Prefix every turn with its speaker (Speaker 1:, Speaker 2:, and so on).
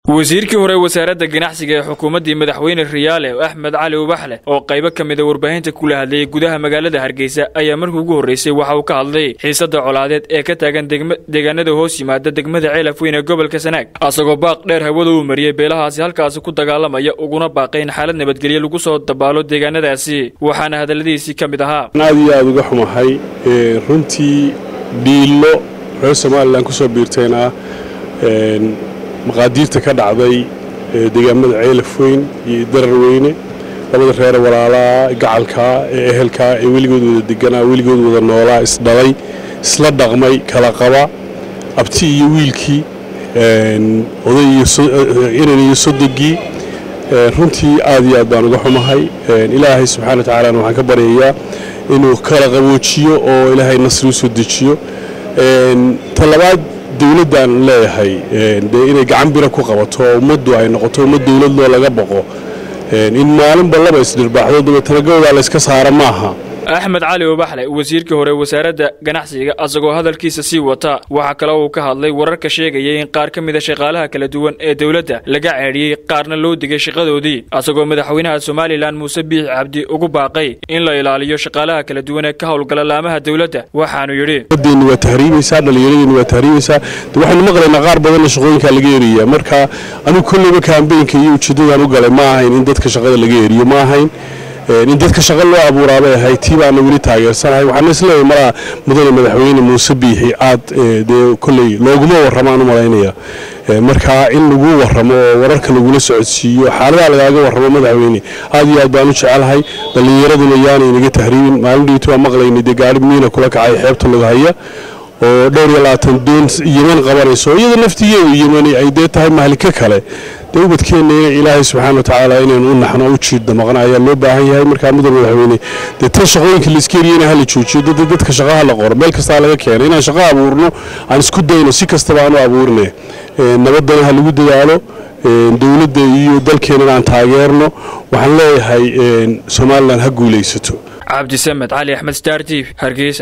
Speaker 1: wasiirkii hore wasaaradda ganacsiga ee xukuumaddii madaxweyne riyaale axmed cali ubaxle oo qaybo ka mida warbaahinta kula hadlayay gudaha magaalada hargeysa ayaa markii ugu horreysay waxa uu ka hadlay xiisadda colaadeed ee ka taagan deegaanada hoos yimaada degmada ceelaf weyn ee gobolka sanaag asagoo baaq dheer hawada uu mariyey beelahaasi halkaasi ku dagaalamaya uguna baaqay in xaalad nabadgelyo lagu soo dabaalo deegaanadaasi waxaana hadalladiisii ka mid ahaa
Speaker 2: aad iyo aad uga xumahay runtii dhiillo reer somalilan ku soo biirtayna maqaadiirta ka dhacday deegaamada ceelaf weyn iyo darar weyne labada reer walaalaha gacalkaa ee ehelkaa ee weligood wada deganaa weligood wada noolaa isdhalay isla dhaqmay kala qaba abti iyo wiilkii oday inan iyo sodogii runtii aad iyo aad baan uga xumahay ilaahay subxana wa tacaalana waxaan ka baryayaa inuu kala qaboojiyo oo ilaahay nasri u soo dejiyo talabaad dowladdan leeyahay dee inay gacan bira ku qabato oo ummaddu ay noqoto ummad dowlad loo laga boqo in maalinba laba isdhirbaaxdo dabeetana gawdaa layska saara maaha
Speaker 1: axmed cali ubaxle wasiirkii hore wasaaradda ganacsiga asagoo hadalkiisa sii wata waxaa kale uu ka hadlay wararka sheegayay in qaar ka mida shaqaalaha kala duwan ee dowladda laga ceedhiyey qaarna loo digay shaqadoodii asagoo madaxweynaha somalilan muuse biix cabdi ugu baaqay in la ilaaliyo shaqaalaha kala duwan ee ka howlgala laamaha dowladda waxaanu yidhi
Speaker 2: deenni waa tahriibaysaa dhallinyaradeenni waa tahriibaysaa waxaynu maqlaynaa qaar badanna shaqooyinkaa laga eriyaa marka anigu kolleyba kaambeynka iyo ujeeddadaan u galay ma ahayn in dadka shaqada laga eriyo ma ahayn in dadka shaqo loo abuuraabay ahay tii baana weli taageersanahay waxaana isleeyahay malaa mudane madaxweyne muuse biixi aad dee kolley looguma warramaan u malaynaya marka in lagu warramo oo wararka lagula socodsiiyo xaaladaha lagaaga warramo madaxweyne aad iyo aad baan u jecelahay dhallinyaraduna yaanay naga tahriibin maalin dhiitu waa maqlaynay dee gaari miina kula kacay xeebta laga haya oo dhowr iyo labaatan doon yeman qabanayso iyada naftigeedu yemani ay dee tahay mahlika kale dee ubadkeenna ina ilaahay subxaana wa tacaala inaynu u naxno u jiidda maqna ayaa loo baahan yahay markaa mudan madaxweyne dee tan shaqooyinka laiska eriyana hala joojiyo dad dadka shaqaha la qoro meel kastaa laga keena inaan shaqo abuurno aan isku dayno si kastaba aan u abuurne nabaddana ha lagu dadaalo dowladda iyo dalkeenana aan taageerno waxaan leeyahay somalilan ha guulaysato
Speaker 1: cabdisamed cali axmed star t hargeysa